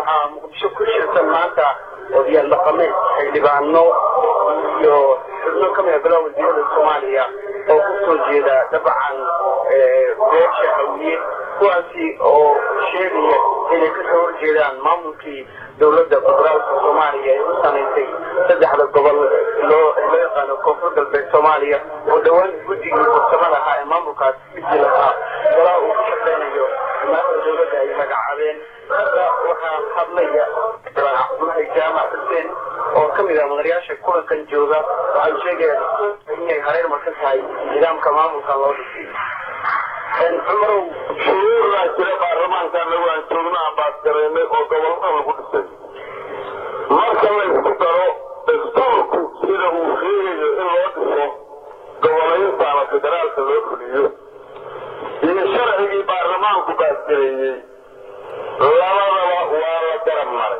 waxaa muqdisho ku shirsan maanta odayaal dhaqameed xildhibaano iyo xubno ka mida golaha wasiirada soomaaliya oo ku soo jeeda dabcan beesha hawiye kuwaasi oo sheegaya inay kasoo horjeedaan maamulkii dowladda federaalka soomaaliya ee u samaysay saddexda gobol loo loo yaqaano koonfur galbeed soomaaliya oo dhowaan guddigii farsamada ahaa ee maamulkaas bisi lahaa golaha uu ku shaqeynayo maanta dowladda ay magacaabeen waxaa hadlaya cabdulahi jaamac xuseen oo ka mid ah mudanayaasha kulankan jooga waxay sheegayaan inay hareer marka tahay nidaamka maamulkan loo dhisay cumarow shuruucdaa jira baarlamaankaana waan joognaa baasgareynay oo gobolada lagu dhisay marka la isku daro dastuurku sida uu sheegayo in loo dhiso gobolaynta ama federaalka loo fuliyo iyo sharcigii baarlamaanku baasgareeyey labadaba waa la garab maray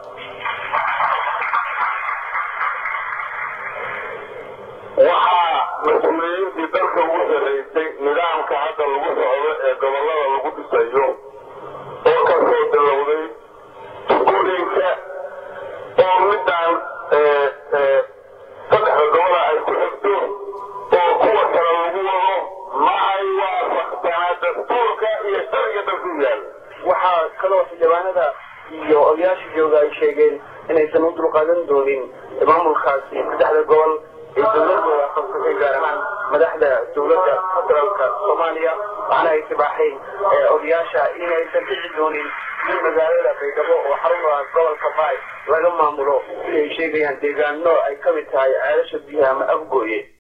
waxaa mas-uuliyiintii dalka ugu sarraysay nidaamka hadda lagu socdo ee gobolada lagu dhisayo oo ka soo bilowday tukulinka oo midaan saddexda gobola ay ku xigto oo kuwa kale lagu wado ma ay waafaqsanaa dastuurka iyo sharciga dalku yaal waxaa kaloo xildhibaanada iyo odayaasha jooga ay sheegeen inaysan u dulqaadan doonin maamulkaasi saddexda gobol ee dowladooda qabsatay gaar ahaan madaxda dowladda federaalka soomaaliya waxaana ay tibaaxeen odayaasha inaysan dhici doonin in magaalada baydhabo oo xarunta gobolka baay laga maamulo si ay sheegayaan deegaano ay ka mid tahay ceelasha biyaha ama afgooye